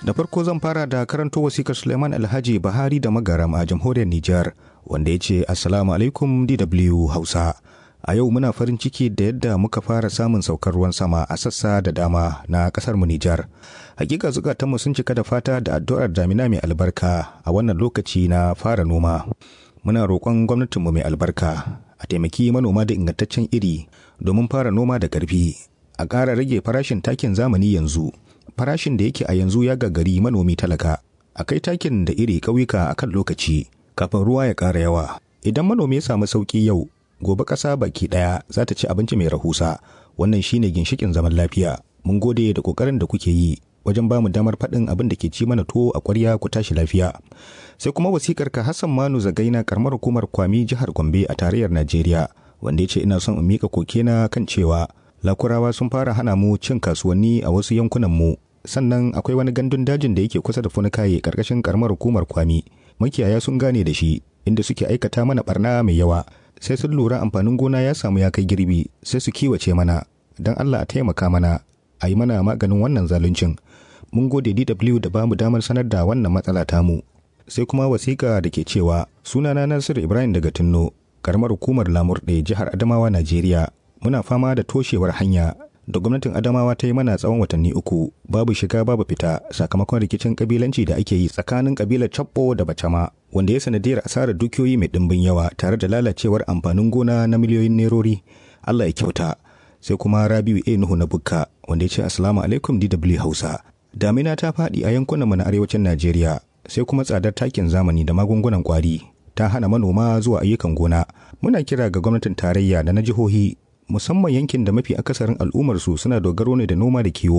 Da farko zan fara da karanto wasikar Suleiman Alhaji Bahari da Magaram a jamhuriyar Nijar wanda ya ce Assalamu alaikum DW Hausa. A yau muna farin ciki da yadda muka fara samun saukar ruwan sama a sassa da dama na kasar mu Nijar. Hakika zukatanmu sun cika da fata da addu'ar damina mai albarka a wannan lokaci na fara noma. Muna roƙon gwamnatinmu mai albarka a taimaki manoma da ingantaccen iri domin fara noma da ƙarfi. A ƙara rage farashin takin zamani yanzu. Farashin da yake a yanzu ya gagari manomi talaka. A kai takin da iri ƙauyuka a kan lokaci kafin ruwa ya ƙara yawa. Idan manomi ya samu sauƙi yau, gobe ƙasa baki ɗaya za ta ci abinci mai rahusa. Wannan shine ginshikin zaman lafiya. Mun gode da ƙoƙarin da kuke yi wajen ba mu damar faɗin abin da ke ci mana tuwo a ƙwarya ku tashi lafiya. Sai kuma wasikar ka Hassan Manu Zagaina karamar hukumar Kwami jihar Gombe a tarayyar Najeriya wanda ya ce ina son in miƙa kokena kan cewa lakurawa sun fara hana mu cin kasuwanni a wasu yankunan mu sannan akwai wani gandun dajin da yake kusa da funikaye karkashin karamar hukumar Kwami makiyaya sun gane da shi inda suke aikata mana barna mai yawa sai sun lura amfanin gona ya samu ya kai girbi sai su kiwace mana don Allah a taimaka mana a yi mana maganin wannan zaluncin mun gode DW da bamu damar sanar da wannan matsala tamu sai kuma wasiƙa da ke cewa sunana Nasiru Ibrahim daga Tinno karamar hukumar Lamurde jihar Adamawa Najeriya muna fama da toshewar hanya da gwamnatin Adamawa ta yi mana tsawon watanni uku babu shiga babu fita sakamakon rikicin kabilanci da ake yi tsakanin kabilar Chabbo da Bacama wanda ya sanadiyar asarar dukiyoyi mai dimbin yawa tare da lalacewar amfanin gona na miliyoyin nerori Allah ya kyauta sai kuma Rabiu A Nuhu na Bukka wanda ya ce Assalamu alaikum DW Hausa damina ta faɗi a yankunanmu na arewacin Najeriya sai kuma tsadar takin zamani da magungunan kwari ta hana manoma zuwa ayyukan gona muna kira ga gwamnatin tarayya da na jihohi musamman yankin da mafi akasarin al'ummarsu suna dogaro ne da noma da kiwo